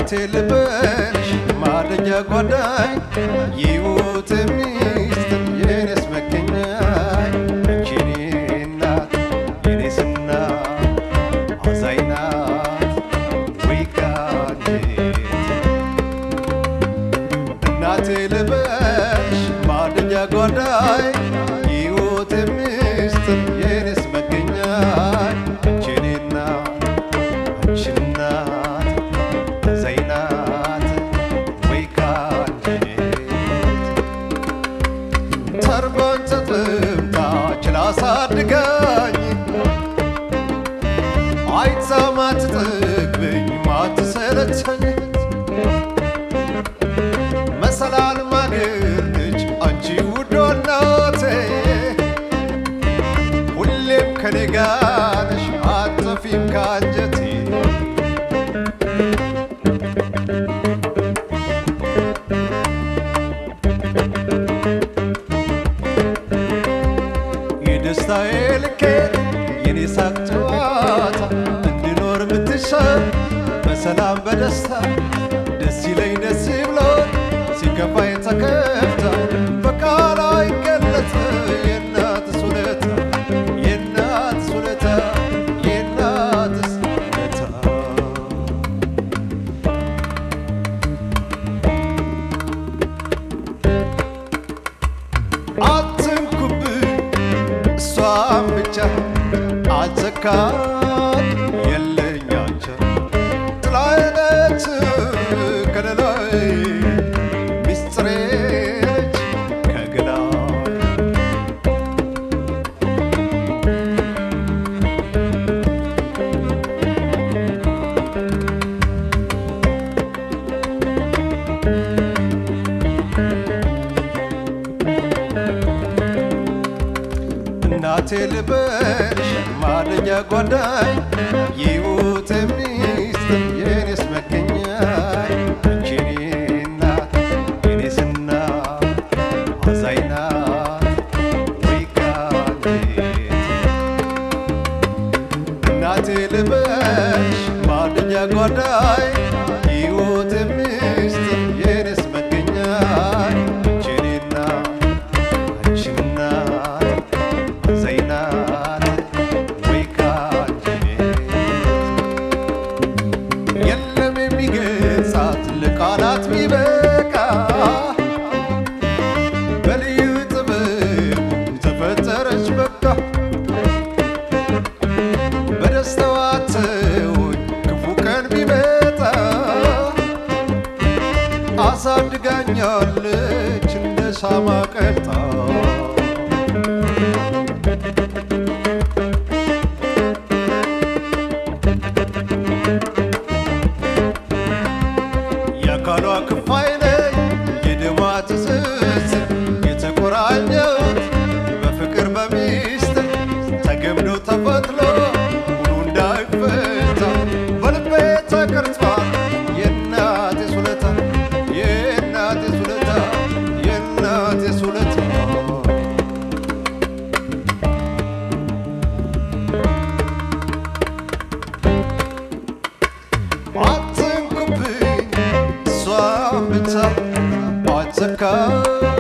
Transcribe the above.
እናቴ ልበልሽ ማደኛ ጓዳኝ የሕይወት ሚስጥር የኔስ መገኛኝ አንቺ የኔ እናት የኔስ እናት አዛኝ ናት ወይ ከአንጀቴ እናቴ ልበልሽ ማደኛ ጓዳይ የሕይወት ሚስጥር የኔስ መገኛኝ አንቺ የኔ እናት አንቺ እናት አዛኝ ናት ወይ ከአንጀቴ ተርባን ተጠምታ ችላ አሳድጋኝ አይታ ማትጠግበኝ ማትሰለቸኝ መሰላል ማገኘች አንቺ ውዷ እናቴ ሁሌም ከኔ ጋር ነሽ አትጠፊም ከአንጀቴ የደስታዬ ልኬት የኔ ሳቅ ጨዋታ እንድኖር ምትሻ በሰላም በደስታ ደስ ይለኝ ደስ ብሎኝ ሲከፋኝ ተከፍታ በቃል አይገለጥ የእናትስ ውለታ የእናትስ ውለታ የእናትስ ውለታ አትንኩብኝ እሷን ብቻ አልተካት የለኝ አንቻ ጥላዬ ነች ከለላይ ሚስጥሬ ነች ከገላይ እናቴ ልበልሽ ማደኛ ጓዳኝ የሕይወት ሚስጥር የኔስ መገኛኝ አንቺ የኔ እናት የኔስ እናት አዛኝ ናት ወይ ከአንጀቴ እናቴ ልበልሽ ማደኛ ጓዳይ የሕይወት ሚስጥር የኔስ መገኛኝ አንቺ የኔ እናት አንቺ እናት አዛኝ ናት ወይ ከአንጀቴ የለም የሚገልጻት ለቃላት ሚበቃ በልዩ ጥበቡ ተፈጠረች በቃ በደስታዋ ተወኝ ክፉ ቀን ቢመጣ አሳድጋኛለች እንደ ሻማ ቀልጣ የአካሏ ክፋይ ነኝ የደሟ ትስስር የተቆራኘሁት በፍቅር በሚስጥር ተገምዶ ተፈትሎ ሁሉ እንዳይፈታ በልቤ ተቀርጿል የእናቴ ውለታ የእናቴ ውለታ የእናቴ ውለታ አትንኩብኝ እሷን ብቻ አትዘካ